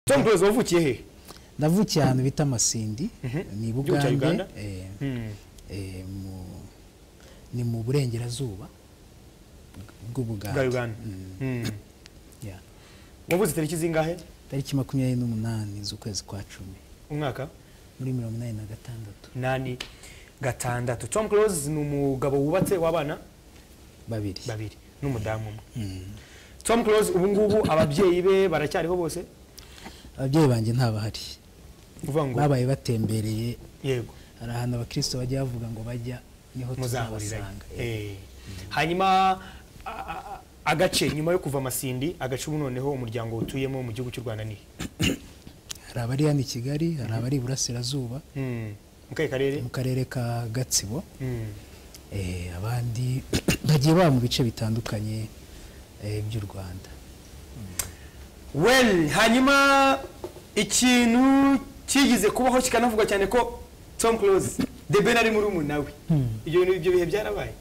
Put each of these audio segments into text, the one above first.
Tom Close wavukiye he navukiye ahantu bita masindi ni Gihugu cya Uganda? bugande eh, eh, mu- ni mu burengerazuba bwa bw'ubugande uganda Mm, Mm. yeah. wavuze tariki zingahe tariki makumyabiri n'umunani z'ukwezi kwa cumi umwaka muri mirongo inani na gatandatu nani gatandatu tom close ni umugabo wubatse w'abana babiri babiri n'umudamu umwe Mm. tom close ubu ngubu ababyeyi be baracyariho bose ababyeyi banjye ntabahari uvuga ngo babaye batembereye yego hari ahantu abakristo bajya bavuga ngo bajya niho muzahurira tuzabasanga Eh, Eh. hanyuma a- a- agace nyuma yo kuva amasindi agace ubu noneho umuryango utuyemo mu gihugu cy'u rwanda ni hari abari hano i kigali hari abari iburasirazuba Mm. mu kahe karere mu karere ka gatsibo Mm. eh, abandi bagiye baba mu bice bitandukanye eh, by'u rwanda well hanyuma ikintu kigeze kubaho kikanavugwa cyane ko tom close the ben ari muri umunawe ibyo bintu ibyo bihe byarabaye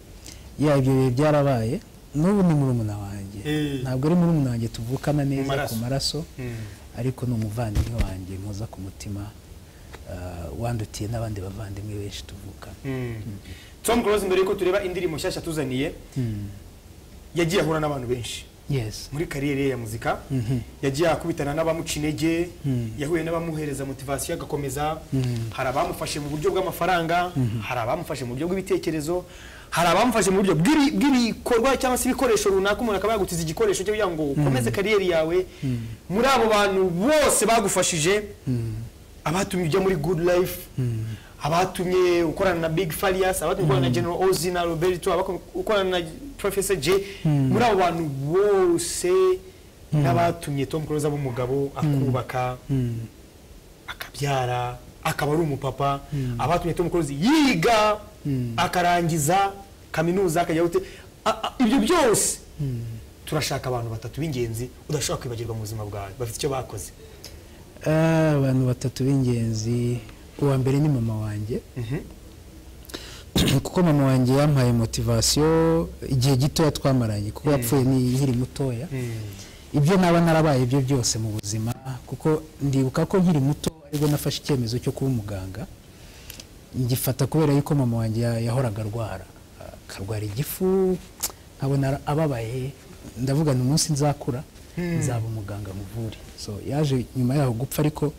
ya ibyo bihe byarabaye n'ubu ni murumuna wanjye Eh. ntabwo ari murumuna wanjye tuvukana Mu neza maraso. ku maraso Mm. ariko ni umuvandimwe wanjye mpuza ku mutima ah, wandutiye n'abandi bavandimwe benshi tuvukana Mm. tom close mbere yuko tureba indirimbo nshyashya tuzaniye yagiye ahura n'abantu benshi yes muri kariyeri ye ya muzika Mhm. yagiye akubitana n'abamuca intege Mm. yahuye n'abamuhereza motivasiyo agakomeza Mm. hari abamufashe mu buryo bw'amafaranga hari abamufashe mu buryo bw'ibitekerezo hari abamufashe mu buryo bw'ibi- bw'ibikorwa cyangwa se ibikoresho runaka umuntu akaba yagutiza igikoresho cyo kugira ngo ukomeze kariyeri yawe muri abo bantu bose bagufashije abatumye ujya muri good life abatumye ukorana na big farias abatumye ukorana na general ozi na roberto abaku- ukorana na professor j muri abo bantu bose n'abatumye tom close aba umugabo akubaka akabyara akaba ari umupapa abatumye tom close yiga akarangiza kaminuza akajya gute A- a- ibyo byose turashaka abantu batatu b'ingenzi udashobora kwibagirwa mu buzima bwawe bafite icyo bakoze Ah, abantu batatu b'ingenzi uwa mbere ni mama wanjye kuko mama wanjye yampaye motivasiyo igihe gitoya twamaranye kuko yapfuye ni nkiri mutoya ibyo naba narabaye byo byose mu buzima kuko ndibuka ko nkiri muto aribwo nafashe icyemezo cyo kuba umuganga ngifata kubera yuko mama wanjye ya- yahoraga arwara akarwara igifu nkabona ara- ababaye ndavuga ni umunsi nzakura nzaba umuganga muvure so yaje nyuma yaho gupfa ariko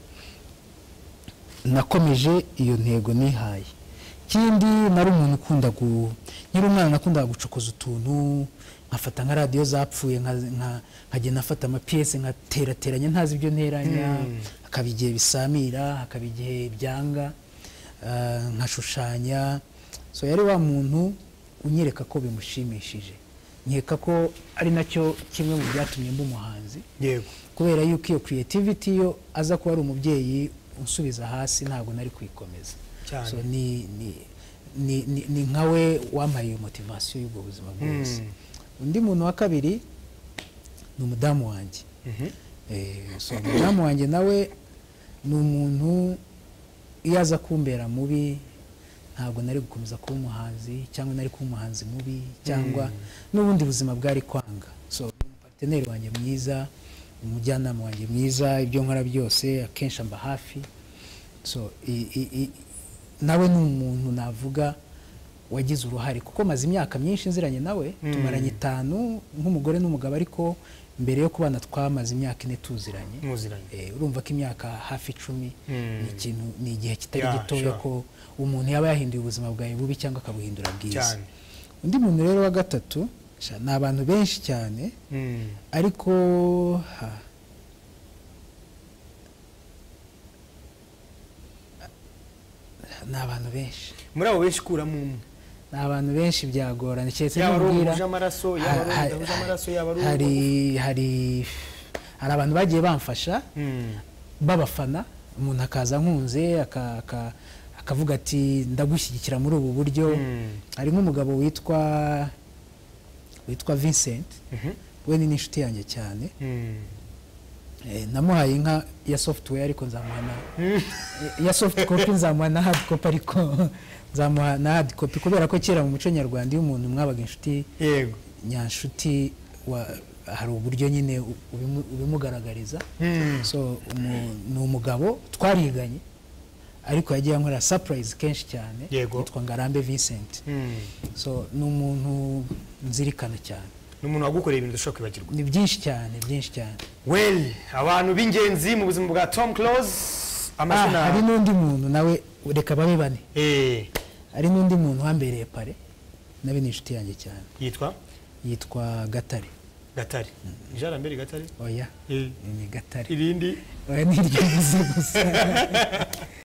nakomeje iyo ntego nihaye ikindi nari umuntu ukunda gu nyiri umwana nakundaga gucokoza utuntu nkafata nka radiyo zapfuye nka- nka- nkagenda nafata amapiyese nkaterateranya ntazi ibyo nteranya hakaba igihe bisamira hakaba igihe byanga ah, nkashushanya so yari wa muntu unyereka ko bimushimishije nkeka ko ari nacyo kimwe mu byatumye mba umuhanzi yego kubera yuko iyo creativity yo aza kuba ari umubyeyi unsubiza hasi ntabwo nari kuyikomeza Cyane. so ni ni ni, ni, ni nkawe wampaye iyo motivasiyo y'ubwo buzima bwose undi muntu wa kabiri ni umudamu wanjye Eh, so umudamu wanjye nawe ni umuntu iyo aza kumbera mubi ntabwo nari gukomeza kuba umuhanzi cyangwa nari kuba umuhanzi mubi cyangwa n'ubundi buzima bwari kwanga so ni umupateneri wanjye mwiza umujyanama wanjye mwiza ibyo nkora byose akenshi amba hafi so i, i, i, nawe ni umuntu navuga wagize uruhare kuko maze imyaka myinshi nziranye nawe tumaranye itanu nk'umugore n'umugabo ariko mbere yo kubana twamaze imyaka ine tuziranye muziranye Eh, urumva ko imyaka hafi icumi Mm. ni ikintu ni igihe kitari Yeah, gitoya sure. ko umuntu yaba yahinduye ubuzima bwawe bubi cyangwa akabuhindura bwiza cyane undi muntu rero wa gatatu sha, ni abantu benshi cyane Mm. ariko ha, ni abantu benshi muri abo benshi kuramo umwe ni abantu benshi byagorana keretse yaba ari nubwira- umuhuje amaraso yaba ari umudahuje amaraso yaba ari hari hari hari abantu bagiye bamfasha Mm. babafana umuntu akaza ankunze aka- aka- akavuga ati ndagushyigikira muri ubu buryo Mm. hari nk'umugabo witwa witwa vincent Mhm. we ni n'inshuti yanjye cyane Mm. Eh, namuhaye inka ya software ariko nzamuha na Eh, ya soft copy nzamuha na hard copy ariko nzamuha na hard copy kubera ko kera mu muco nyarwanda iyo umuntu mwabaga inshuti yego nyanshuti wa hari uburyo nyine u- ubimu- ubimugaragariza so umu- ni umugabo twariganye ariko yagiye ankorera surprise kenshi cyane Yego. yitwa ngarambe vincent so ni umuntu nzirikana cyane ni umuntu wagukoreye ibintu dushobora kwibagirwa ni byinshi cyane byinshi cyane well abantu b'ingenzi mu buzima bwa tom close Ah, hari amazina n'undi muntu nawe reka babe bane Eh, hari n'undi muntu wambereye pare nawe ni inshuti yanjye cyane yitwa yitwa gatare gatare jarambere gatare oya Eh, ni gatare irindi oya ni iryo mvuze gusa